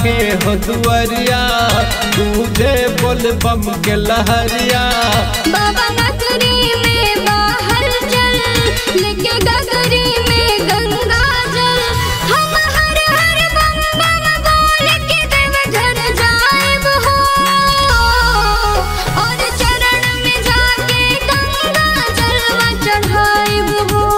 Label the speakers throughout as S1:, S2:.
S1: के हो दुआरिया तुझे बोल बम के लहरिया
S2: बाबा नगरी में बाहर चल लेके गगरी में गंगा जल हम हर हर बम बम बोल के देव घर जाएब हो और चरण में जाके गंगा जलवा चढ़ाएब हो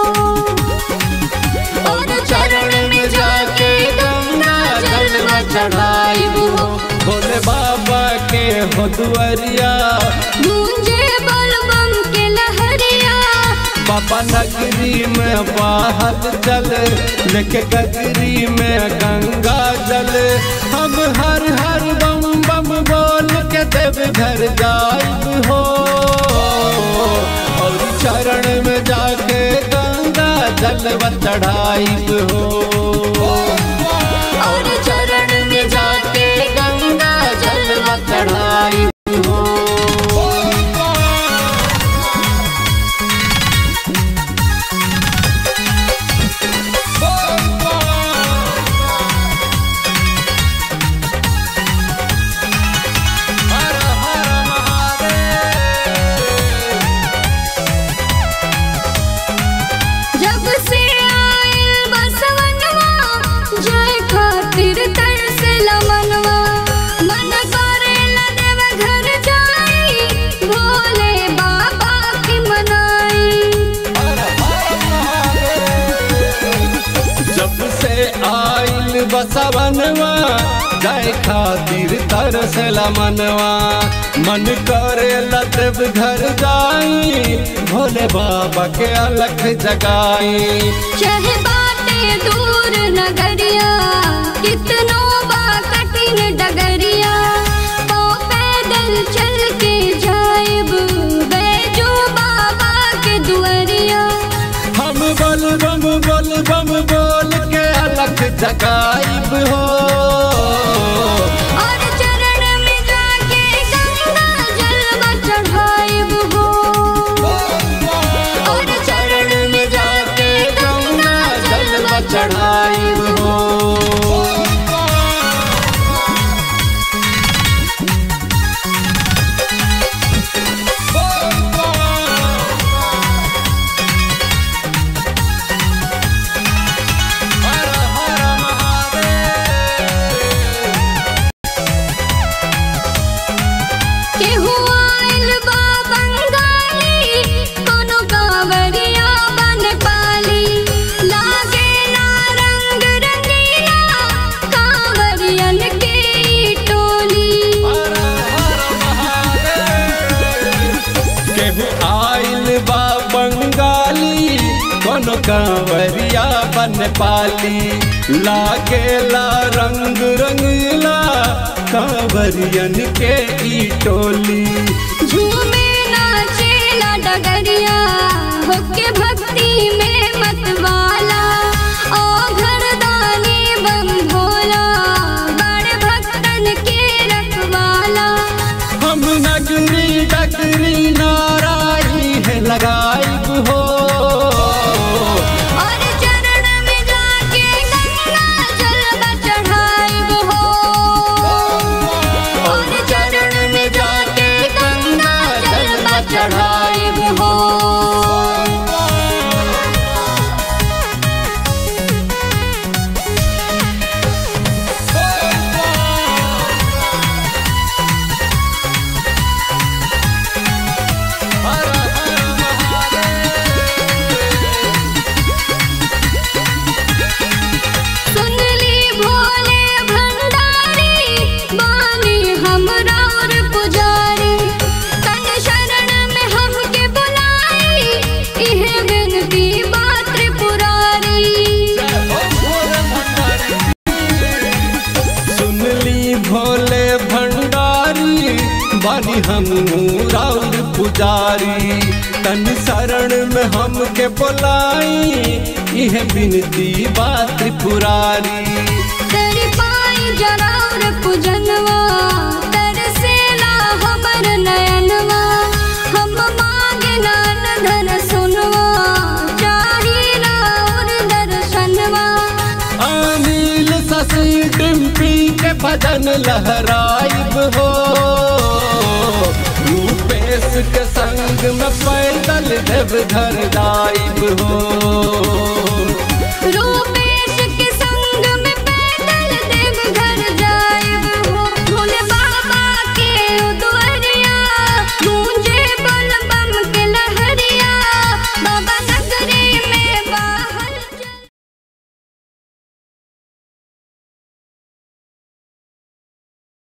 S1: और चरण में जाके गंगा जलवा चढ़ाइब हो भोले बाबा के हो दुआरिया
S2: गूंजे बोल बम के लहरिया
S1: बाबा नगरी में बाहर चल लेके गगरी में गंगा जल हम हर हर बम बम बोल के देव घर जाइब हो और चरण में जाके गंगा जलवा चढ़ाइब हो और चरण में जाके गंगा जलवा चढ़ाइब हो हर हर महादेव
S2: जब से आयल बसवनवा जय खातिर तरस लमनवा मन करेला देव घर जाई भोले बाबा की मनाई
S1: जब से आइल बसवनवा जाय खातिर तरसला मनवा मन करे लतब घर जाई भोले बाबा के अलख जगाई
S2: चाहे बाटे दूर नगरिया कितनो बा कठिन डगरिया पाँव पैदल चल के जाएब बैजो बाबा के दुआरिया
S1: हम बल बम बल बम बोल के अलख जगाइब हो
S2: और चरण में जाके गंगा जलवा चढ़ाएब हो
S1: और चरण में जाके गंगा जलवा चढ़ाइब हो हर हर महादेव
S2: केहू आइल बा बंगाली कोनो कांवरिया बन पाली लागे ना रंग रंगीला कांवरियन के ई टोली
S1: केहू आइल बा बंगाली कोनो कांवरिया बन पाली लागेला रंग रंगीला कांवरियन के ई टोली
S2: झूमे नाचेला डगरिया होके भक्ति में मतवाला ओ घरदानी बम भोला बड़ भक्तन के रखवाला
S1: हम नगरी डगरी नाराई है लगाइब हो
S2: और चरण में जाके गंगा जलवा चढ़ाइब हो
S1: और चरण में जाके गंगा जलवा चढ़ाइब हो हर हर
S2: सुन ली भोले भंडारी बानी हमरा और पुजारी तन शरण में हमके बुलाई इहे विनती बात त्रिपुरारी
S1: सुन ली भोले भंडारी बानी हम राउर पुजारी तन शरण में हमके बोलाई यह बिनती बात त्रिपुरारी
S2: तेरी पाई जराउर पूजनवा तरसेला हमर नयनवा हम मांगे नान धन सुनवा चाहिला और दर्शनवा
S1: अनिल शशि डिम्पी के भज लहराइब हो रूपेश के संग में पैदल देवघर दाइब हो